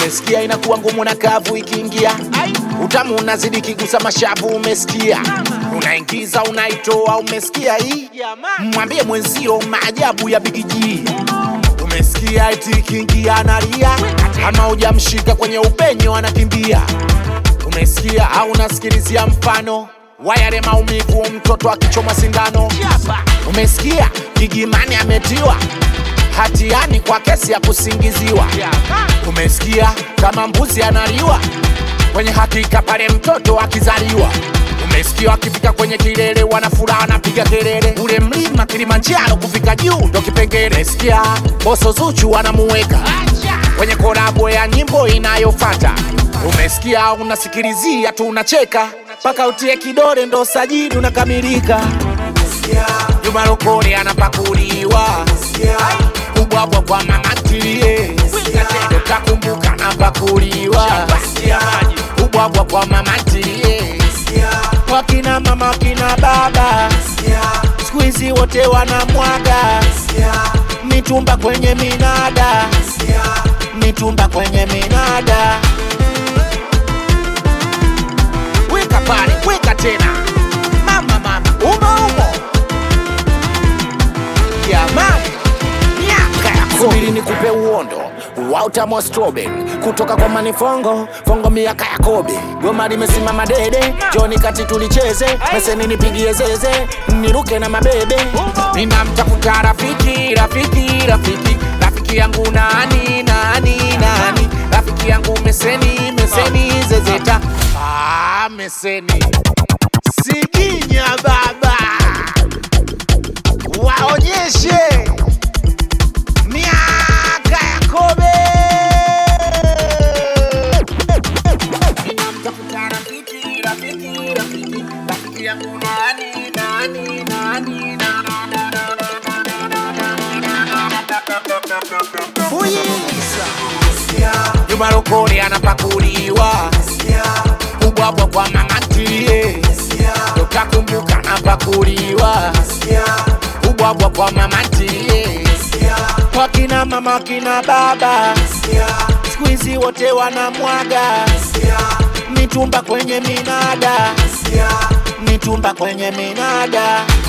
umesikia inakuwa ngumu na kavu ikiingia utamu unazidi kigusa mashavu umesikia unaingiza unaitoa umesikia hii mwambie mwenzio maajabu ya bigiji umesikia eti ikiingia analia ama hujamshika kwenye upenyo anakimbia umesikia au unasikilizia mfano wayale maumivu mtoto akichomwa sindano umesikia gigimani ametiwa hatiani kwa kesi ya kusingiziwa umesikia kama mbuzi analiwa kwenye hakika pale mtoto akizaliwa umesikia akifika kwenye kilele wanafuraha wanapiga kelele ule mlima kilimanjaro kufika juu ndo kipengele umesikia boso zuchu wanamuweka kwenye kolabo ya nyimbo inayofata umesikia unasikilizia tu unacheka mpaka utie kidole ndo sajidi unakamilika Juma Lokole anapakuliwa kubwabwa kwa mama ntilie utakumbuka anapakuliwa kubwabwa kwa mama ntilie wakina mama wakina baba siku hizi wote wanamwaga mitumba kwenye minada mitumba kwenye minada weka pale weka tena mama mama umo umo jamani miaka ya subiri nikupe uondo wa utamu wa strawberry kutoka kwa manifongo fongo miaka ya kobe goma limesimama dede joni kati tulicheze meseni nipigie zeze niruke na mabebe ninamtafuta rafiki rafiki rafiki rafiki yangu nani nani nani rafiki yangu meseni meseni zezeta ah, meseni siginya baba waonyeshe miaka ya kobe Ninamtafuta rafiki, rafiki, rafiki, rafiki yangu nani, nani, nani, na, na, na, na, na. Fuyiza. Juma Lokole anapakuliwa kubwabwa kwa mama ntilie utakumbuka anapakuliwa kubwabwa kwa mama ntilie wakina mama wakina baba siku hizi wote wanamwaga mitumba kwenye minada mitumba kwenye minada